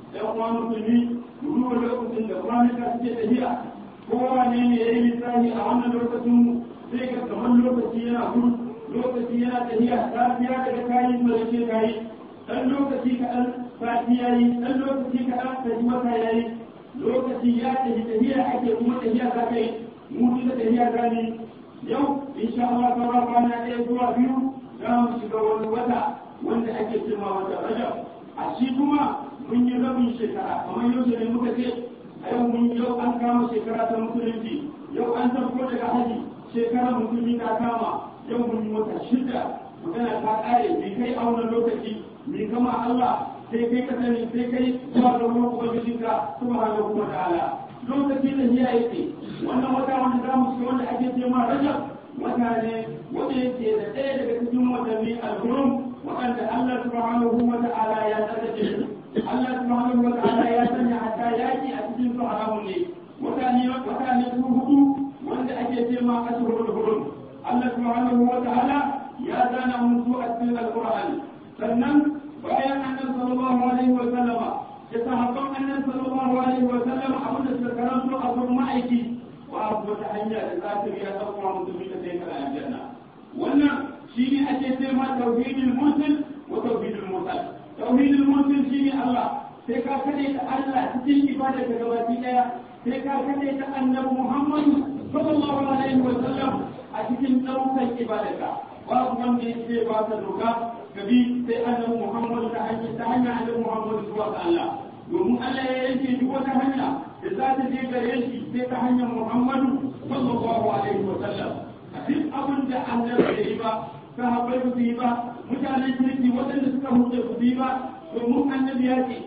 ɗan uwa musulmi mu duba lokacin da kwanuka suke tafiya kowa ne ne ya yi lissafi a wannan lokacin sai ga kamar lokaci yana gudu lokaci yana tafiya safiya daga kayi malace kayi dan lokaci kaɗan sati ya yi dan lokaci kaɗan kaji wata ya yi lokaci ya tafi tafiya ake kuma tafiya za ka yi mu duka tafiya za ni yau insha Allah sauran kwana ɗaya zuwa biyu za mu shiga wani wata wanda ake cewa wata rajab a shi kuma mun yi rabin shekara kamar yau ne muka ce a yau mun yau an kama shekara ta musulunci yau an sarko daga haji shekara musulmi ta kama yau mun yi wata shida magana ta ƙare bai kai a wannan lokaci mai kama Allah sai kai ka sani sai kai zuwa ga wurin ubangijinka subhanahu wa ta'ala lokaci da hiya yake wannan wata wanda za mu ci wanda ake ce ma rajab wata ne wanda yake da ɗaya daga cikin watanni al-hurum waɗanda Allah subhanahu wa ta'ala ya tsarkake su Allah subhanahu wa ta'ala ya sanya hatta yaki a cikin su haramun ne wata ne wata ne su hudu wanda ake ce ma ashhurul hurum Allah subhanahu wa ta'ala ya zana mun su a cikin al-Qur'ani sannan bayan annabi sallallahu alaihi wa sallama da sahabban annabi sallallahu alaihi wa sallam abin da suka karanto a gurin ma'aiki babu wata hanya da za ta biya tsakwa musulmi da sai kana aljanna wannan shine ake ce ma tauhidul muslim wa tauhidul mursal tauhidul muslim shine Allah sai ka kade ta Allah cikin ibada ka gabaki daya sai ka kade ta annabi Muhammad sallallahu alaihi wa sallam a cikin daukan ibadarka babu wanda yake ba ta doka kabi sai annabi Muhammad ta hanyar ta hanyar annabi Muhammad zuwa ga Allah domin Allah ya yanke duk wata hanya da za ta je gare shi sai ta hanyar Muhammadu sallallahu alaihi wa sallam a duk abin da annabi bai yi ba sahabbai ba su yi ba mutanen kirki waɗanda suka huce ba su yi ba domin annabi ya ce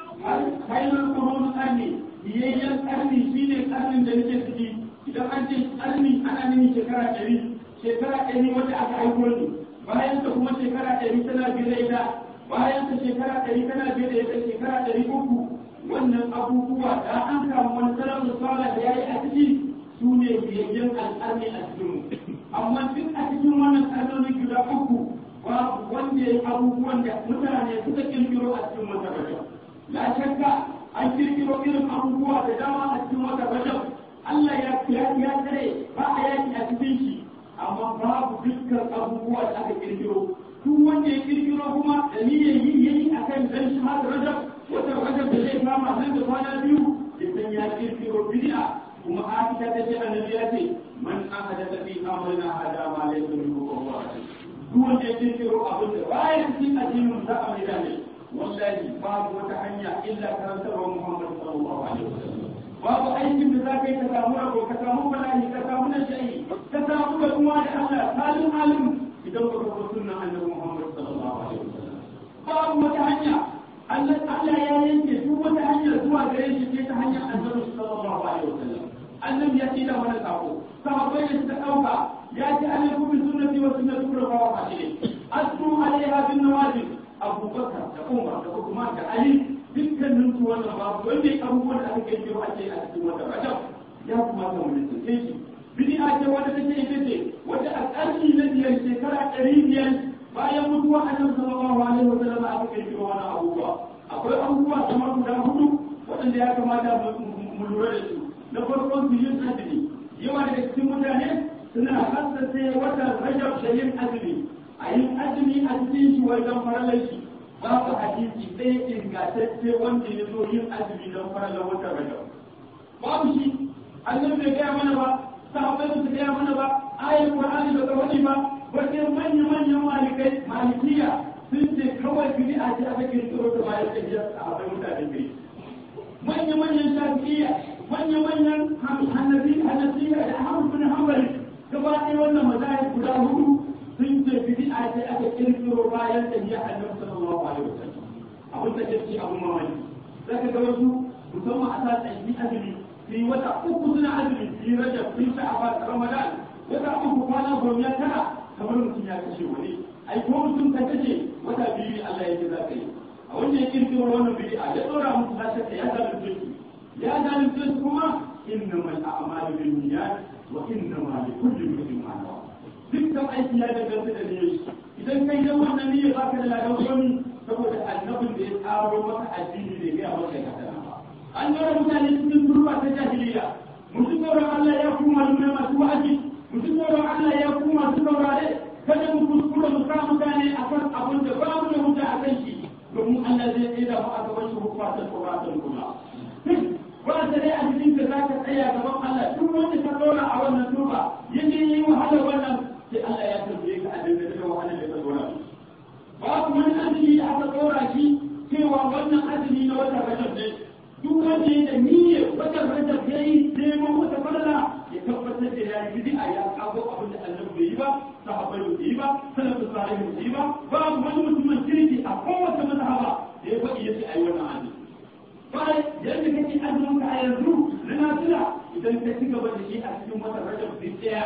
hailar kwanon ƙarni biyayyen ƙarni shine ƙarnin da nake ciki idan an ce ƙarni ana nuni shekara ɗari shekara ɗari wanda aka aiko ni bayan ta kuma shekara ɗari tana biye da ita bayan ta shekara ɗari tana biye da ita shekara ɗari uku wannan abubuwa da an samu wani salon da sala da yayi a ciki su ne biyayyen al'arni a cikin amma duk a cikin wannan ƙarnoni guda uku babu wanda ya yi abubuwan da mutane suka kirkiro a cikin wata rajab la shakka an kirkiro irin abubuwa da dama a cikin wata rajab Allah ya ya tsare ba a yaki a cikin shi amma babu dukkan abubuwa da aka kirkiro duk wanda ya kirkiro kuma da niyyar yi yayi akan dan shi har rajab wata rajab da zai kama nan da kwana biyu idan ya kirkiro bid'a kuma Aisha ta ce annabi ya ce man ahadatha fi amrina hada ma laysa minhu fa huwa duk wanda ya kirkiro abin da baya cikin addinin sa a mai ne wallahi babu wata hanya illa karantarwa Muhammad sallallahu alaihi wasallam babu aikin da za ka yi ka samu rabo ka samu bala'i ka samu nashayi ka samu gaduwa da Allah salin alim idan ba ka zo sunnan annabi Muhammad sallallahu alaihi wasallam babu wata hanya Allah Allah ya yanke duk wata hanya zuwa gare shi ce ta hanyar annabi sallallahu alaihi wasallam annabi ya ce da wani sako sahabbai da suka dauka ya ce alaikum bi sunnati wa sunnati khulafa'i rashidin asru alaiha bin nawajib abubakar da umar da usman da ali dukkanin su wannan babu wanda ya abubuwan da aka kirkiro a ce a cikin wata rajab ya kamata mu nisance shi bid'a ce wanda take ita ce wanda a ƙarni na biyar shekara ɗari biyar bayan mutuwa annabi sallallahu alaihi wa sallam aka kirkiro wannan abubuwa akwai abubuwa kamar guda hudu waɗanda ya kamata mu lura da su na farko su yin azumi yawa daga cikin mutane suna hassace watan rajab da yin azumi a yin azumi a cikin shi wajen faralar shi babu hadisi ɗaya ingantacce wanda ya zo yin azumi don faralar watan rajab babu shi annabi bai gaya mana ba sahabbai ba su gaya mana ba ayar qur'ani ba ta wani ba wajen manya manyan malikai malikiya sun ce kawai bid'a ce aka kirkiro ta bayan tafiyar sahabbai mutane bai manya manyan shafi'iyya manya manyan hanafi hanafiya da ahmad bin hanbali gaba ɗaya wannan mazahib guda hudu sun ce bid'a ce aka kirkiro bayan tafiyar annabi sallallahu alaihi wasallam abin da ke abun mamaki zaka ga wasu musamman a sa tsayi azumi su yi wata uku suna azumi su yi rajab su yi sha'aban ramadan wata uku kwana goma ya tara kamar mutum ya kashe wani ai ko mutum ka kashe wata biyu Allah ya ce za ka yi a wanda ya kirkiro wannan bid'a ya tsora musu ta shakka ya zalunce su ya zalunce su kuma innamal a'malu binniyat wa innamal likulli imrin ma nawa dukkan aiki ya danganta da niyyar idan kai dan wannan niyyar baka da ladan wani saboda annabin da ya tsaro maka addini da ya maka an yara mutane cikin turba ta jahiliya mutum tsoron Allah ya kuma malumai masu wa'azi mutum tsoron Allah ya kuma masu saurare kada mu kuskura mu sa mutane akan abin da ba mu da wuta a kan shi domin Allah zai tsaye da mu a gaban shi hukumatan tsoratan kuma ba ta dai a cikin da za ka tsaya gaban Allah duk wanda ka zauna a wannan turba yake yi wahala wannan sai Allah ya tambaye ka abin da ka wahala da ka zauna babu wani azumi da aka tsora shi cewa wannan azumi na wata rajab ne duk wanda ya da niyyar wata rajab ya yi neman wata falala ya tabbatar da ya yi bid'a ya kago abin da Allah bai yi ba sahabbai bai yi ba salatu salihin bai yi ba babu wani mutumin kirki a kowace mazhaba da ya faɗi yace ai wannan azumi bai yadda kake azumin ka a yanzu na nafila idan ka ci gaba da shi a cikin wata rajab sai tsaya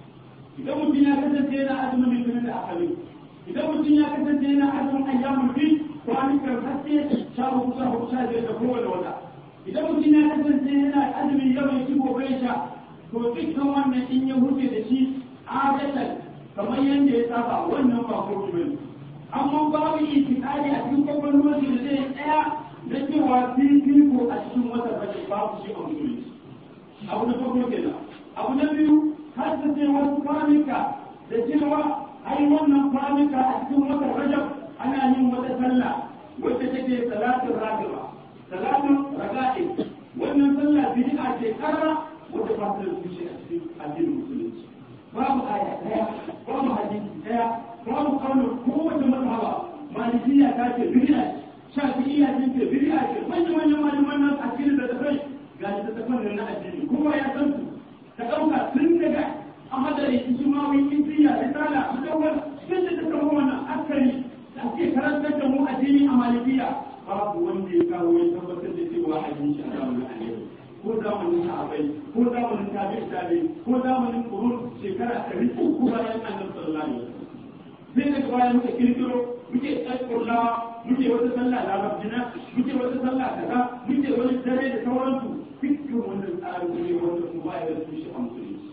idan mutum ya kasance yana azumin litinin da akalin idan mutum ya kasance yana azumin ayyamun bi kwanukan haske sha hudu sha hudu sha biyar da kowane wata idan mutum ya kasance yana azumin yawan shi gobe ya sha to dukkan wannan in ya huce da shi adatan kamar yadda ya saba wannan ba ko bane amma babu itikadi a cikin kwakwalwar da zai tsaya da cewa fifiko a cikin wata bace babu shi a musulunci abu na farko kenan abu na biyu har ta ce wasu kwanuka da cewa ai wannan kwanuka a cikin wata rajab ana yin wata sallah wadda take salatin ragiba salatin raga'i wannan sallah bid'a ce karra wadda ba ta da tushe a cikin addinin musulunci babu aya daya babu hadisi daya babu kaunar kowace mazhaba malikiya ta ce bid'a shafi'iyya ta ce bid'a ce manyan manyan malaman nan a cikin da tafai ga da tafan na addini kowa ya san su ka dauka tun daga ahadari ijmawi intiya risala mudawwal sun da ta wannan akari da ake karantar da mu addini a malikiya babu wanda ya kawo ya tabbatar da cewa addini shi a zamanin annabi ko zamanin sahabbai ko zamanin tabi'i tabi'i ko zamanin qurun shekara ɗari uku bayan annabi sallallahu alaihi wasallam sai daga baya muka kirkiro muke tsakurlawa muke wata sallah larabjina muke wata sallah kaza muke wani dare da sauransu dukkan wannan tsarin ne wanda su ba ya tushe a musulunci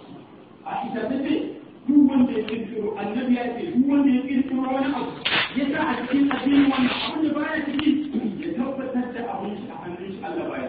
a ita ta ce duk wanda ya kirkiro annabi ya ce duk wanda ya kirkiro wani abu ya sa a cikin addinin wannan abin da baya ciki ya tabbatar da abin shi a hannun shi Allah baya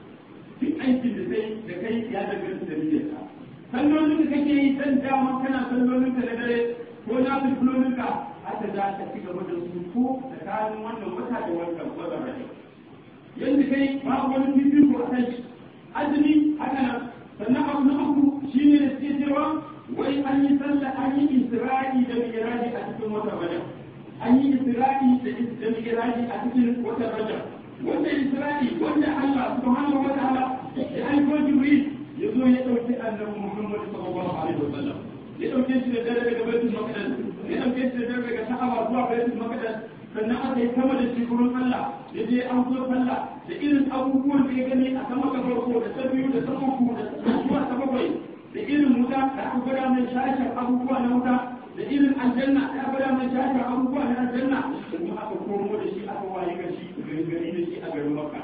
duk aikin da sai da kai ya danganta da niyyarka sallolin da kake yi dan dama kana sallolin ka na dare ko na fulfulolin ka haka za ka ci gaba da su ko tsakanin wannan wata da wannan wata rajab yanda kai babu wani fifiko a kai azumi haka nan sannan abu na uku shine da suke cewa wai an yi sallah an yi isra'i da miraji a cikin watan rajab an yi isra'i da miraji a cikin watan rajab wanda isra'i wanda Allah subhanahu wa ta'ala ya aiko jibril ya zo ya dauki annabi Muhammad sallallahu alaihi wa sallam ya dauke shi da dare daga baitul maqdis ya dauke shi da dare daga Ka'aba zuwa baitul maqdis sannan aka yi sama da shi gurin Allah ya je an zo sallah da irin abubuwan da ya gani a sama ta farko da ta biyu da ta uku da zuwa ta bakwai da irin wuta da aka gwada mai shashar abubuwa na wuta da irin aljanna da aka gwada mai shashar abubuwa na aljanna kuma aka komo da shi aka waye ga shi gari da shi a garin Makka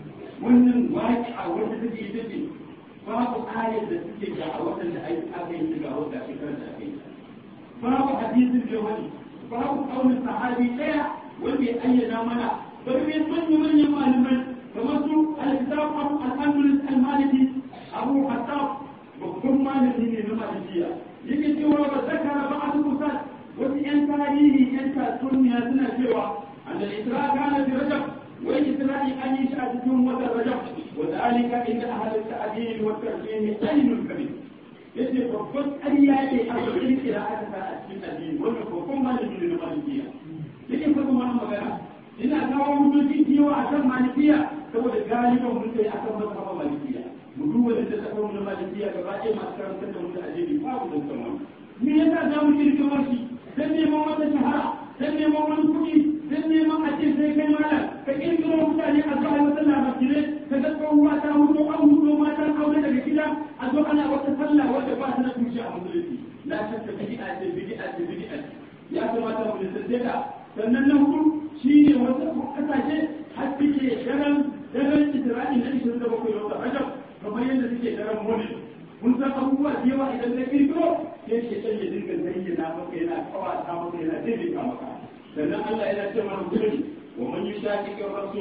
wannan waki a wanda take ita ce babu ayar da suke ga a waɗanda aka yi ga wanda shekarar da aka yi babu hadisin da wani babu kaunin sahabi ɗaya wanda ya ayyana mana bari ne manya-manyan malamai kamar su al-kitab al-andalus al-maliki abu hattab babban malami ne na malikiya yake cewa ba zakara ba a kusa wasu yan tarihi yan tatsuniya suna cewa an da isra kana fi rajab wai isra'i an yi shi a cikin watan rajab wa zalika inda ahlul ta'dil wa tarjih ainul kabir yace babban ƙarya ne a cikin kira aka sa a cikin addini wannan babban malami ne na malikiya yake fara wannan magana ina kawo mutunci cewa a kan malikiya saboda galiban mun kai akan mazhaban malikiya mu duba da ta kawo na malikiya gaba ɗaya masu karantar da mutu addini babu da sama me yasa za mu kirkiro shi dan neman wata shahara dan neman wani kuɗi dan neman a ce sai kai malam ka kirkiro mutane a zuwa wata labarai ka ga tsohuwa ta hudo an hudo matan aure daga gida a zo ana wata sallah wadda ba ta na tushe a musulunci la shakka bid'a ce bid'a ce bid'a ya kamata mu lissafce ta sannan na hudu shi ne wasu kasashe har suke daren daren isra'i na ishirin da bakwai da wata rajab kamar yadda suke daren moli mun san abubuwa da yawa idan na kirkiro sai ke sanya dinga zayyana maka yana kawata maka yana daidaita maka sannan Allah yana ce mana gudun wa man yushaqiqi rasul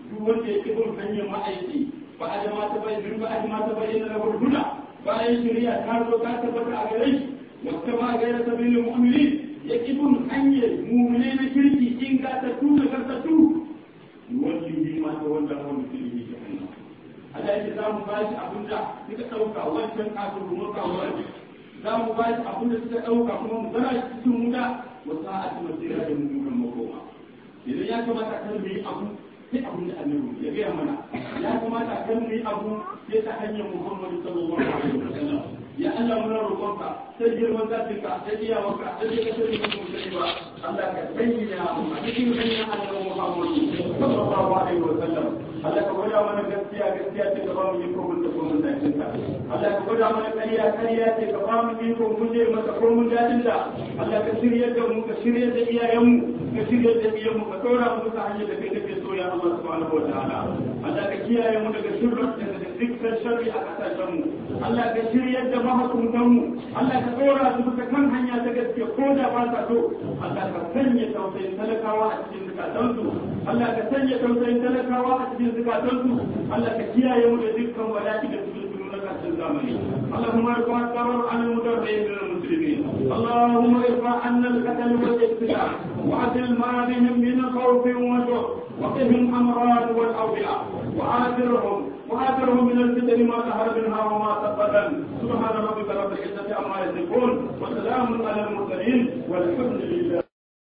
duk wanda ya ki bin hanyar ma'aiki ba a jama ta bayyana ba a jama ta bayyana da huduna bayan shari'a ta zo ta tabbata a gare shi wata ba gaira sabilin mu'minin ya ki bin hanyar mu'mine na kirki in ga ta tuna karkatu wani bi ma ta wanda wani fili ke hannu Allah yake za mu bashi abin da suka ɗauka wancan kafin rumar kawo za mu bashi abin da suka ɗauka kuma mu zara shi cikin wuta wasu a cikin masira da mummunan makoma idan ya kamata kan mu yi abu sai abin da annabi ya gaya mana ya kamata kan mu yi abu sai ta hanyar muhammadu sallallahu alaihi wasallam ya Allah muna roƙonka sai girman zatinka sai iyawarka sai ka sani ka mu sani ba Allah ka bayyana mu a cikin hanyar annabi muhammadu sallallahu alaihi wasallam Allah ka gwada mana gaskiya gaskiya ce ka ba mu yin komun da komun daɗin ta Allah ka gwada mana ƙarya ƙarya ce ka ba mu yin komun guje masa komun daɗin ta Allah ka shirya da mu ka shirya da iyayenmu ka shirya da iyayenmu ka ɗora mu bisa hanyar da kai kake so ya Allah subhanahu wa ta'ala Allah ka kiyaye mu daga shirrin da dukkan sharri a kasashen mu Allah ka shirya da mahukuntan mu Allah ka ɗora su bisa kan hanya ta gaske ko da ba sa so Allah ka sanya tausayin talakawa a cikin zukatansu Allah ka sanya tausayin talakawa a cikin zukatansu Allah ka kiyaye mu da dukkan bala'i da su na karshen zamani Allahumma irfa al-qarar an al-mudarrin min al-muslimin Allahumma irfa anna al-qatl wal iqtida wa adil ma bihim min khawf wa jur wa qihim amrad wal awbiya wa adirhum وآخرهم من الفتن ما ظهر منها وما تبدل سبحان ربك رب العزة عما يصفون وسلام على المرسلين والحمد لله